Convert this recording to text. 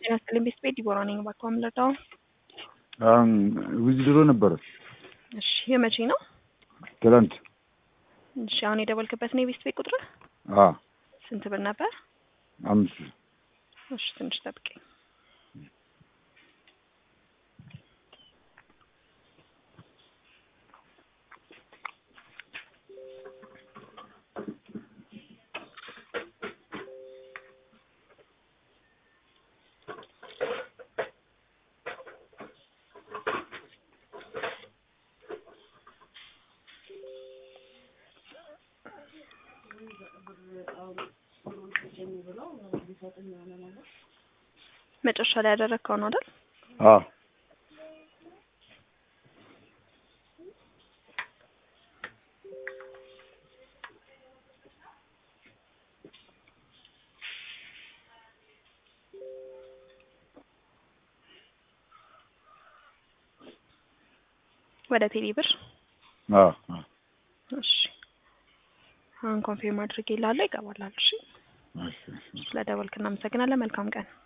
ጤና ይስጥልኝ ቤት ቤት ዲቦራ ነኝ። እባክዎ የምንረዳው? አሁን ዊዝድሮ ነበረ እሺ የመቼ ነው? ትላንት። እሺ አሁን የደወልክበት ነው የቤት ቤት ቁጥር? አዎ ስንት ብር ነበር? አምስት እሺ ትንሽ ጠብቀኝ። መጨረሻ ላይ ያደረግከው ነው አይደል? አዎ ወደ ቴሌ ብር አዎ አዎ እሺ አሁን ኮንፊርም አድርጌ ላለ ይገባላል። እሺ እሺ እሺ ስለ ደወልክ እናመሰግናለን። መልካም ቀን